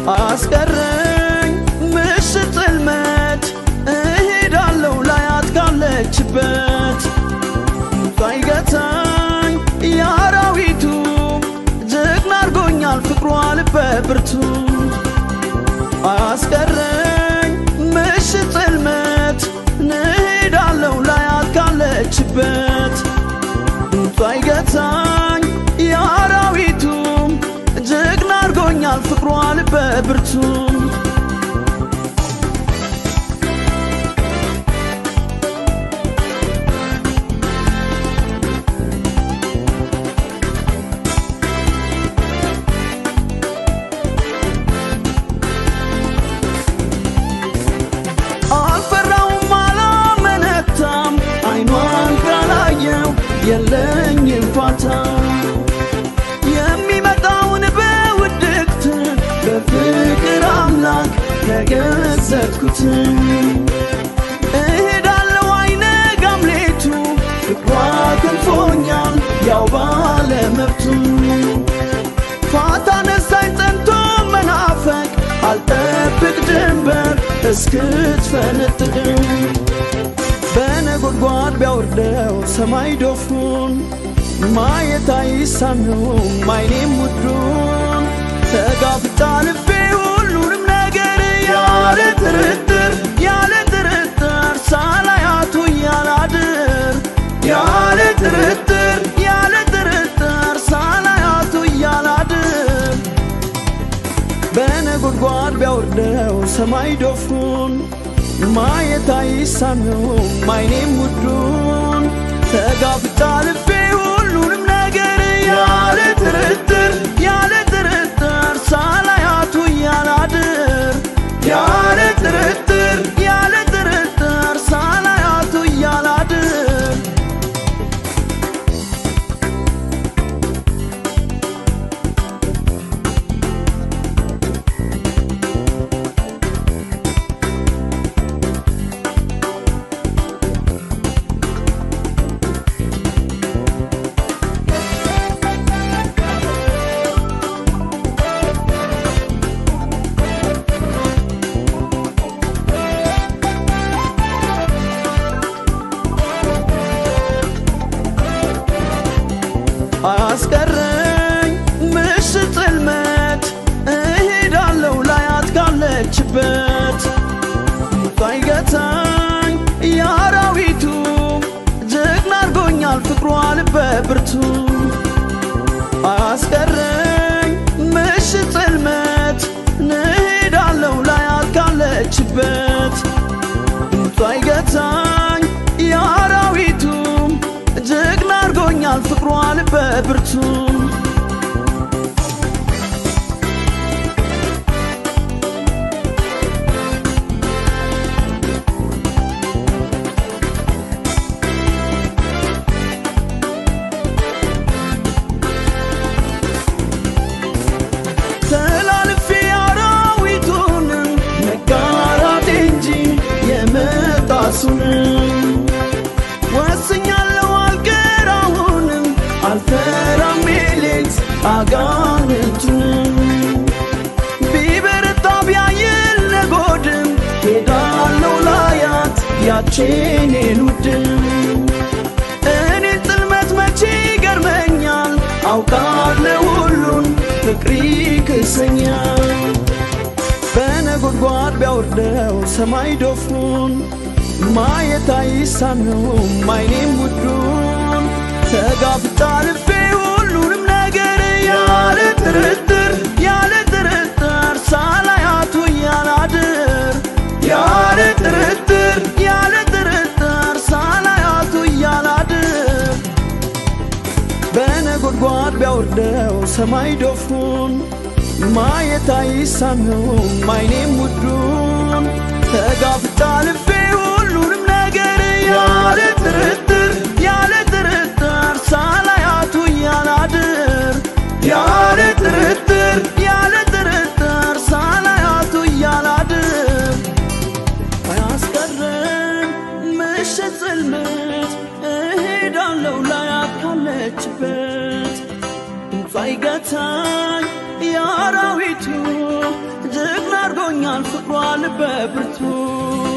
አያስቀረኝ ምሽት ጽልመት እሄዳለሁ ላያት ካለችበት ሳይገታኝ የአራዊቱ ጀግና አርጎኛል ፍቅሯ ልበ ብርቱ አያስቀረኝ ምሽት ጽልመት እሄዳለሁ ላያት ካለችበት ሳይገታኝ የአራዊቱ ጀግና አርጎኛል ፍቅሯ ልበ ብርቱ አልፈራውም አላመነታም አይኗን ካላየው የለኝም ፋታ የሚመጣውን በውድቅት በፍቅር አምላክ ተገዘትኩት እሄዳለሁ አይነጋም ሌቱ ፍቅሯ ክንፎኛል ያው ባለመብቱ ፋታ ነሳኝ ጸንቶ መናፈቅ አልጠብቅ ድንበር እስክትፈነጥቅ በነጎድጓድ ቢያወርደው ሰማይ ዶፉን ማየት አይሳነውም አይኔም ውዱን ተጋፍጣ ልቤ ሁሉንም ነገር ያለ ጥርጥር ያለ ጥርጥር ሳላያቱ እያላድር ያለ ጥርጥር ያለ ጥርጥር ሳላያቱ እያላድር በነጎድጓድ ቢያወርደው ሰማይ ዶፉን ማየት አይሳነውም አይኔም ውዱን ተጋፍጣ ልቤ ሁሉንም ነገር ያለ ጥርጥር ያለ ጥርጥር ሳላያቱ እያላድር ያለ ጥርጥር ያለ ጥርጥር ሳላያቱ እያላድር አያስቀረኝ ምሽት ጽልመት እሄዳለሁ ላያት ካለችበት ሳይገታኝ የአራዊቱ ጀግና አርጎኛል ፍቅሯ ልበ ብርቱ አያስቀረኝ ምሽት ጽልመት እሄዳለሁ ላያት ካለችበት ሳይገታኝ የአራዊቱ ጀግና አርጎኛል ፍቅሯ ልበ ብርቱ ተላልፌ አራዊቱን መጋራት እንጂ የመጣሱንም ወስኛለሁ አልቀራሁንም አልፈራም ሌሊት አጋንንቱንም ቢበረታ ቢያይል ነጎድም ሄዳለሁ ላያት ያቼኔን ውድም እኔ ጽልመት መቼ ይገርመኛል አውቃለሁ ሁሉን ፍቅሪ ክሰኛል በነጎድጓድ ቢያወርደው ሰማይ ዶፉን ማየት አይሳነውም አይኔም ውዱን ተጋፍጣ ልቤ ሁሉንም ነገር ያለ ጥርጥር ያለ ጥርጥር ሳላያቱ እያላድር ያለ ጥርጥር ያለ ጥርጥር ሳላያቱ እያላድር በነጎድጓድ ቢያወርደው ሰማይ ዶፉን ማየት አይሳነውም አይኔም ውዱን ተጋፍጣ ልቤ ሁሉንም ነገር ያለ ጥርጥር ያለ ጥርጥር ሳላያቱ እያላድር ያለ ጥርጥር ያለ ጥርጥር ሳላያቱ እያላድር አያስቀርም ምሽት ጽልመት እሄዳለሁ ላያት ካለችበት ሳይገታኝ የአራዊቱ ማርኮኛል ፍቅሯ ልበ ብርቱ